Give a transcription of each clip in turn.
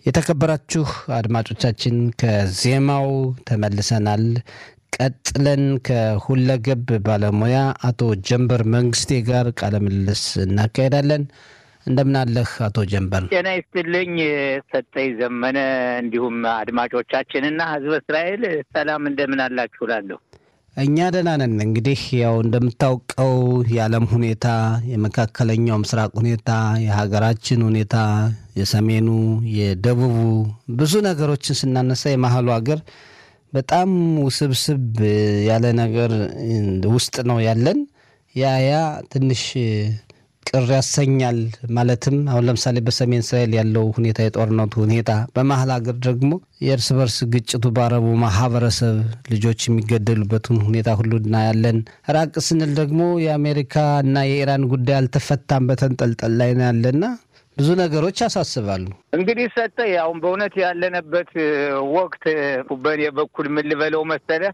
የተከበራችሁ አድማጮቻችን ከዜማው ተመልሰናል። ቀጥለን ከሁለገብ ባለሙያ አቶ ጀንበር መንግስቴ ጋር ቃለ ምልልስ እናካሄዳለን። እንደምናለህ አቶ ጀንበር? ጤና ይስጥልኝ ሰጠኝ ዘመነ፣ እንዲሁም አድማጮቻችንና ህዝበ እስራኤል ሰላም እንደምን አላችሁ እላለሁ። እኛ ደህና ነን። እንግዲህ ያው እንደምታውቀው የዓለም ሁኔታ፣ የመካከለኛው ምስራቅ ሁኔታ፣ የሀገራችን ሁኔታ፣ የሰሜኑ፣ የደቡቡ ብዙ ነገሮችን ስናነሳ የመሀሉ ሀገር በጣም ውስብስብ ያለ ነገር ውስጥ ነው ያለን። ያ ያ ትንሽ ቅር ያሰኛል። ማለትም አሁን ለምሳሌ በሰሜን እስራኤል ያለው ሁኔታ የጦርነቱ ሁኔታ፣ በመሀል ሀገር ደግሞ የእርስ በርስ ግጭቱ በአረቡ ማህበረሰብ ልጆች የሚገደሉበትን ሁኔታ ሁሉ እናያለን። ራቅ ስንል ደግሞ የአሜሪካ እና የኢራን ጉዳይ አልተፈታም፣ በተንጠልጠል ላይ ነው ያለና ብዙ ነገሮች ያሳስባሉ። እንግዲህ ሰጠ አሁን በእውነት ያለንበት ወቅት በእኔ በኩል ምን ልበለው መሰለህ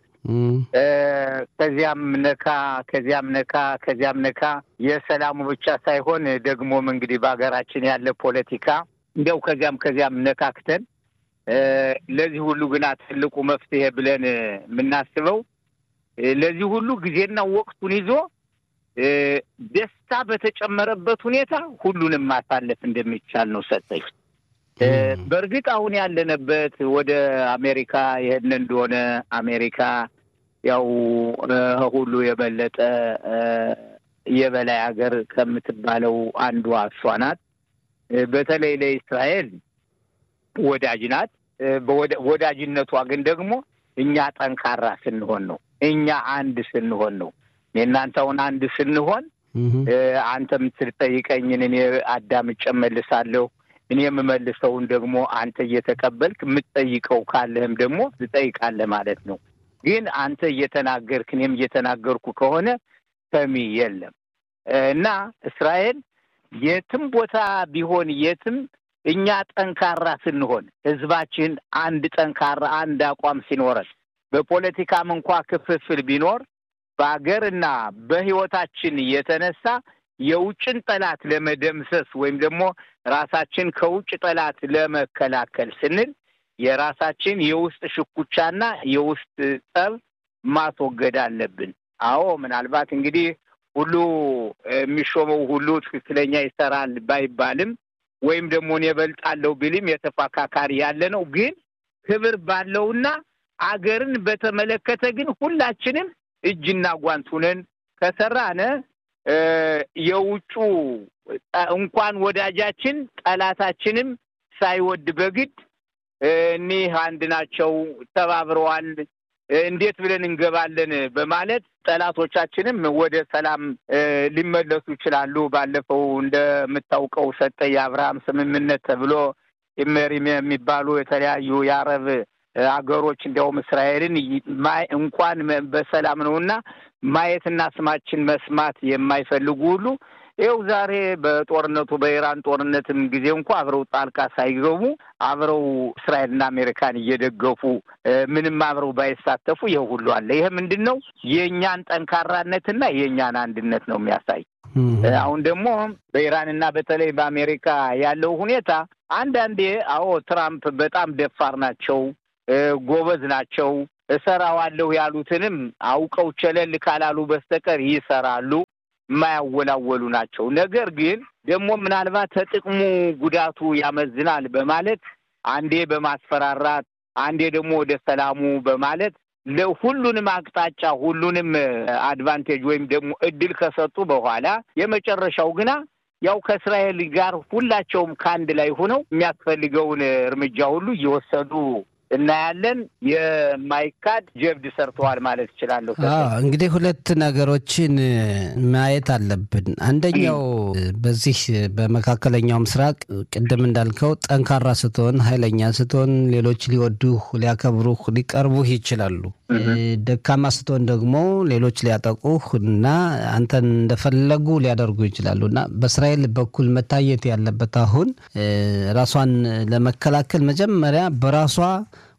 ከዚያም ነካ ከዚያም ነካ ከዚያም ነካ የሰላሙ ብቻ ሳይሆን ደግሞም እንግዲህ በሀገራችን ያለ ፖለቲካ እንዲያው ከዚያም ከዚያም ነካክተን ለዚህ ሁሉ ግና ትልቁ መፍትሄ ብለን የምናስበው ለዚህ ሁሉ ጊዜና ወቅቱን ይዞ ደስታ በተጨመረበት ሁኔታ ሁሉንም ማሳለፍ እንደሚቻል ነው ሰጠኝ። በእርግጥ አሁን ያለንበት ወደ አሜሪካ ይሄን እንደሆነ አሜሪካ ያው ሁሉ የበለጠ የበላይ ሀገር ከምትባለው አንዷ እሷ ናት። በተለይ ለእስራኤል ወዳጅ ናት። ወዳጅነቷ ግን ደግሞ እኛ ጠንካራ ስንሆን ነው። እኛ አንድ ስንሆን ነው። የእናንተውን አንድ ስንሆን አንተ የምትጠይቀኝን እኔ አዳምጬ እመልሳለሁ። እኔ የምመልሰውን ደግሞ አንተ እየተቀበልክ የምትጠይቀው ካለህም ደግሞ ትጠይቃለህ ማለት ነው። ግን አንተ እየተናገርክ እኔም እየተናገርኩ ከሆነ ሰሚ የለም እና እስራኤል የትም ቦታ ቢሆን የትም እኛ ጠንካራ ስንሆን ህዝባችን አንድ ጠንካራ አንድ አቋም ሲኖረን በፖለቲካም እንኳ ክፍፍል ቢኖር በሀገርና በህይወታችን የተነሳ የውጭን ጠላት ለመደምሰስ ወይም ደግሞ ራሳችን ከውጭ ጠላት ለመከላከል ስንል የራሳችን የውስጥ ሽኩቻና የውስጥ ጠብ ማስወገድ አለብን። አዎ ምናልባት እንግዲህ ሁሉ የሚሾመው ሁሉ ትክክለኛ ይሰራል ባይባልም ወይም ደግሞ እኔ እበልጣለሁ ቢልም የተፎካካሪ ያለ ነው። ግን ክብር ባለውና አገርን በተመለከተ ግን ሁላችንም እጅና ጓንት ሁነን ከሰራነ የውጩ እንኳን ወዳጃችን ጠላታችንም ሳይወድ በግድ እኒህ አንድ ናቸው፣ ተባብረዋል፣ እንዴት ብለን እንገባለን በማለት ጠላቶቻችንም ወደ ሰላም ሊመለሱ ይችላሉ። ባለፈው እንደምታውቀው ሰጠ የአብርሃም ስምምነት ተብሎ ኢሜሪም የሚባሉ የተለያዩ የአረብ አገሮች እንዲያውም እስራኤልን እንኳን በሰላም ነውና ማየትና ስማችን መስማት የማይፈልጉ ሁሉ ይኸው ዛሬ በጦርነቱ በኢራን ጦርነትም ጊዜ እንኳ አብረው ጣልቃ ሳይገቡ አብረው እስራኤልና አሜሪካን እየደገፉ ምንም አብረው ባይሳተፉ ይህ ሁሉ አለ። ይህ ምንድን ነው? የእኛን ጠንካራነትና የእኛን አንድነት ነው የሚያሳይ። አሁን ደግሞ በኢራንና በተለይ በአሜሪካ ያለው ሁኔታ አንዳንዴ አዎ ትራምፕ በጣም ደፋር ናቸው፣ ጎበዝ ናቸው። እሰራዋለሁ ያሉትንም አውቀው ቸለል ካላሉ በስተቀር ይሰራሉ። የማያወላወሉ ናቸው። ነገር ግን ደግሞ ምናልባት ተጥቅሙ ጉዳቱ ያመዝናል በማለት አንዴ በማስፈራራት አንዴ ደግሞ ወደ ሰላሙ በማለት ለሁሉንም አቅጣጫ ሁሉንም አድቫንቴጅ ወይም ደግሞ እድል ከሰጡ በኋላ የመጨረሻው ግና ያው ከእስራኤል ጋር ሁላቸውም ከአንድ ላይ ሆነው የሚያስፈልገውን እርምጃ ሁሉ እየወሰዱ እናያለን። የማይካድ ጀብድ ሰርተዋል ማለት እችላለሁ። እንግዲህ ሁለት ነገሮችን ማየት አለብን። አንደኛው በዚህ በመካከለኛው ምስራቅ ቅድም እንዳልከው ጠንካራ ስትሆን፣ ኃይለኛ ስትሆን ሌሎች ሊወዱህ፣ ሊያከብሩህ፣ ሊቀርቡህ ይችላሉ። ደካማ ስትሆን ደግሞ ሌሎች ሊያጠቁህ እና አንተን እንደፈለጉ ሊያደርጉ ይችላሉ እና በእስራኤል በኩል መታየት ያለበት አሁን ራሷን ለመከላከል መጀመሪያ በራሷ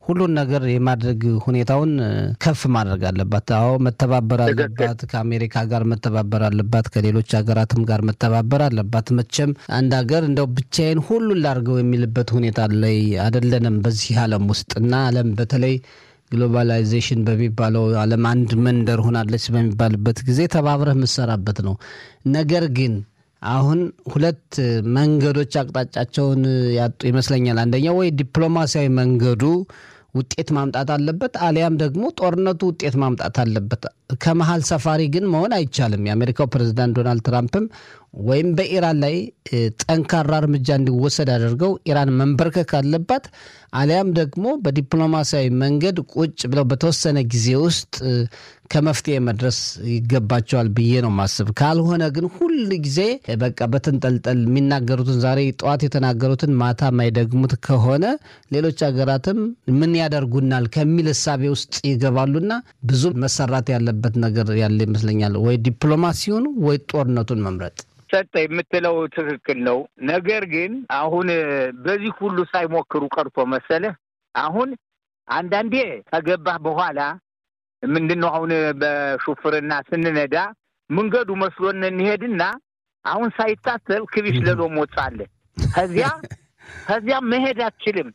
ሁሉን ነገር የማድረግ ሁኔታውን ከፍ ማድረግ አለባት። አዎ መተባበር አለባት። ከአሜሪካ ጋር መተባበር አለባት። ከሌሎች ሀገራትም ጋር መተባበር አለባት። መቼም አንድ ሀገር እንደው ብቻዬን ሁሉን ላድርገው የሚልበት ሁኔታ ላይ አይደለንም በዚህ ዓለም ውስጥ እና ዓለም በተለይ ግሎባላይዜሽን በሚባለው ዓለም አንድ መንደር ሆናለች በሚባልበት ጊዜ ተባብረህ የምትሰራበት ነው። ነገር ግን አሁን ሁለት መንገዶች አቅጣጫቸውን ያጡ ይመስለኛል። አንደኛው ወይ ዲፕሎማሲያዊ መንገዱ ውጤት ማምጣት አለበት፣ አሊያም ደግሞ ጦርነቱ ውጤት ማምጣት አለበት። ከመሀል ሰፋሪ ግን መሆን አይቻልም። የአሜሪካው ፕሬዚዳንት ዶናልድ ትራምፕም ወይም በኢራን ላይ ጠንካራ እርምጃ እንዲወሰድ አድርገው ኢራን መንበርከክ አለባት፣ አሊያም ደግሞ በዲፕሎማሲያዊ መንገድ ቁጭ ብለው በተወሰነ ጊዜ ውስጥ ከመፍትሄ መድረስ ይገባቸዋል ብዬ ነው ማስብ። ካልሆነ ግን ሁል ጊዜ በቃ በትንጠልጠል የሚናገሩትን ዛሬ ጠዋት የተናገሩትን ማታ የማይደግሙት ከሆነ ሌሎች ሀገራትም ምን ያደርጉናል ከሚል እሳቤ ውስጥ ይገባሉና ብዙ መሰራት ያለበት ነገር ያለ ይመስለኛል። ወይ ዲፕሎማሲውን ወይ ጦርነቱን መምረጥ ሰጠ የምትለው ትክክል ነው። ነገር ግን አሁን በዚህ ሁሉ ሳይሞክሩ ቀርቶ መሰለህ አሁን አንዳንዴ ከገባህ በኋላ ምንድን ነው አሁን በሹፍርና ስንነዳ መንገዱ መስሎን እንሄድና አሁን ሳይታሰብ ክቢሽ ለሎ ሞጻለ ከዚያ ከዚያ መሄድ አትችልም።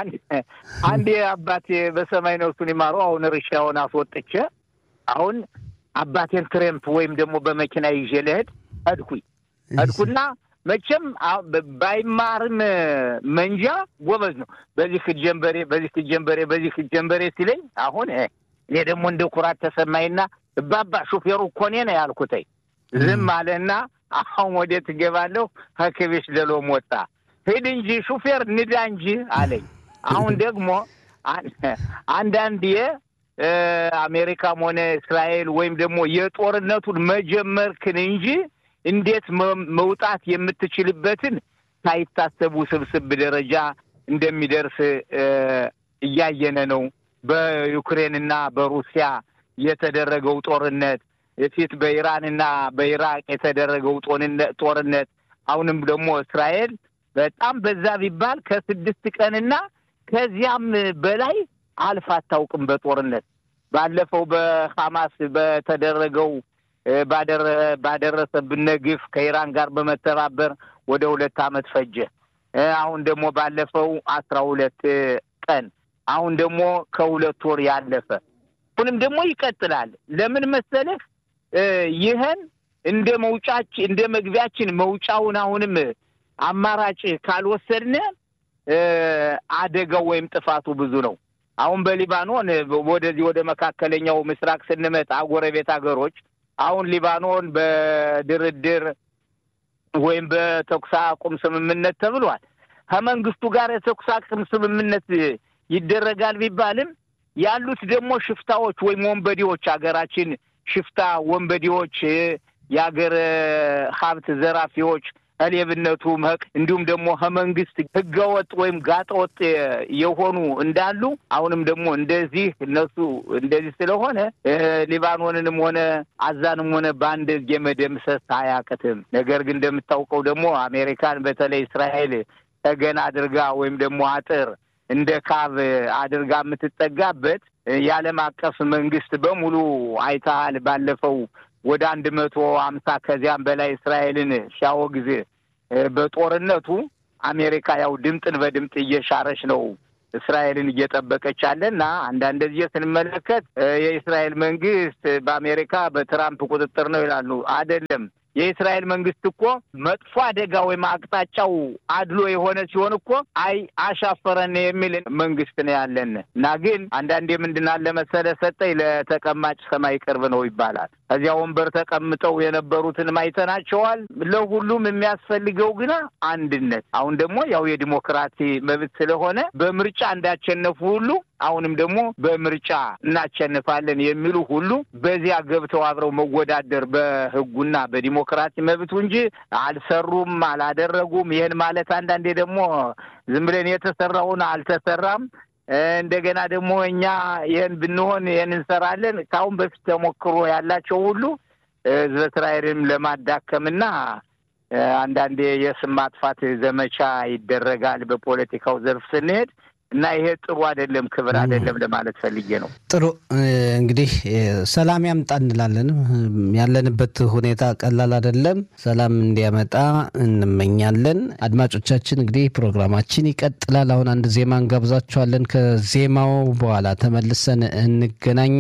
አንድ አባቴ በሰማይ ነፍሱን ይማረው አሁን ርሻውን አስወጥቼ አሁን አባቴን ትሬምፕ ወይም ደግሞ በመኪና ይዤ ልሄድ እድኩኝ እድኩና መቼም ባይማርም መንጃ ጎበዝ ነው። በዚህ ክጀንበሬ በዚህ ክጀንበሬ በዚህ ክጀንበሬ ሲለኝ አሁን እኔ ደግሞ እንደ ኩራት ተሰማኝና እባባ ሹፌሩ እኮ እኔ ነው ያልኩተኝ። ዝም አለና አሁን ወዴት ትገባለሁ? ከክቤሽ ደሎም ወጣ። ሂድ እንጂ ሹፌር ንዳ እንጂ አለኝ። አሁን ደግሞ አንዳንዴ አሜሪካም ሆነ እስራኤል ወይም ደግሞ የጦርነቱን መጀመርክን እንጂ እንዴት መውጣት የምትችልበትን ሳይታሰቡ ስብስብ ደረጃ እንደሚደርስ እያየነ ነው። በዩክሬንና በሩሲያ የተደረገው ጦርነት ፊት በኢራንና በኢራቅ የተደረገው ጦርነት አሁንም ደግሞ እስራኤል በጣም በዛ ቢባል ከስድስት ቀንና ከዚያም በላይ አልፍ አታውቅም በጦርነት ባለፈው በሐማስ በተደረገው ባደረሰብን ግፍ ከኢራን ጋር በመተባበር ወደ ሁለት ዓመት ፈጀ። አሁን ደግሞ ባለፈው አስራ ሁለት ቀን አሁን ደግሞ ከሁለት ወር ያለፈ አሁንም ደግሞ ይቀጥላል። ለምን መሰለህ? ይህን እንደ መውጫችን እንደ መግቢያችን መውጫውን አሁንም አማራጭ ካልወሰድን አደጋው ወይም ጥፋቱ ብዙ ነው። አሁን በሊባኖን ወደዚህ ወደ መካከለኛው ምስራቅ ስንመጣ ጎረቤት ሀገሮች አሁን ሊባኖን በድርድር ወይም በተኩስ አቁም ስምምነት ተብሏል። ከመንግስቱ ጋር የተኩስ አቁም ስምምነት ይደረጋል ቢባልም ያሉት ደግሞ ሽፍታዎች ወይም ወንበዴዎች ሀገራችን ሽፍታ ወንበዴዎች፣ የሀገር ሀብት ዘራፊዎች ከሌብነቱ መቅ እንዲሁም ደግሞ ከመንግስት ህገወጥ ወይም ጋጠወጥ የሆኑ እንዳሉ አሁንም ደግሞ እንደዚህ እነሱ እንደዚህ ስለሆነ ሊባኖንንም ሆነ አዛንም ሆነ በአንድ የመደምሰስ አያቅትም። ነገር ግን እንደምታውቀው ደግሞ አሜሪካን በተለይ እስራኤል ተገን አድርጋ ወይም ደግሞ አጥር እንደ ካብ አድርጋ የምትጠጋበት የዓለም አቀፍ መንግስት በሙሉ አይተሃል። ባለፈው ወደ አንድ መቶ አምሳ ከዚያም በላይ እስራኤልን ሲያወግዝ በጦርነቱ አሜሪካ ያው ድምጥን በድምጥ እየሻረች ነው እስራኤልን እየጠበቀች አለ እና አንዳንድ ጊዜ ስንመለከት የእስራኤል መንግስት በአሜሪካ በትራምፕ ቁጥጥር ነው ይላሉ። አይደለም። የእስራኤል መንግስት እኮ መጥፎ አደጋ ወይም አቅጣጫው አድሎ የሆነ ሲሆን እኮ አይ አሻፈረን የሚል መንግስት ነው ያለን እና ግን አንዳንዴ ምንድን አለ መሰለ ሰጠኝ ለተቀማጭ ሰማይ ቅርብ ነው ይባላል። ከዚያ ወንበር ተቀምጠው የነበሩትን አይተናቸዋል። ለሁሉም የሚያስፈልገው ግና አንድነት። አሁን ደግሞ ያው የዲሞክራሲ መብት ስለሆነ በምርጫ እንዳቸነፉ ሁሉ አሁንም ደግሞ በምርጫ እናቸንፋለን የሚሉ ሁሉ በዚያ ገብተው አብረው መወዳደር በህጉና በዲሞክራሲ መብቱ እንጂ አልሰሩም፣ አላደረጉም። ይህን ማለት አንዳንዴ ደግሞ ዝም ብለን የተሰራውን አልተሰራም እንደገና ደግሞ እኛ ይህን ብንሆን ይህን እንሰራለን። ከአሁን በፊት ተሞክሮ ያላቸው ሁሉ ህዝበ እስራኤልንም ለማዳከምና አንዳንዴ የስም ማጥፋት ዘመቻ ይደረጋል። በፖለቲካው ዘርፍ ስንሄድ እና ይሄ ጥሩ አይደለም፣ ክብር አይደለም ለማለት ፈልጌ ነው። ጥሩ እንግዲህ ሰላም ያምጣ እንላለን። ያለንበት ሁኔታ ቀላል አይደለም። ሰላም እንዲያመጣ እንመኛለን። አድማጮቻችን እንግዲህ ፕሮግራማችን ይቀጥላል። አሁን አንድ ዜማ እንጋብዛችኋለን። ከዜማው በኋላ ተመልሰን እንገናኝ።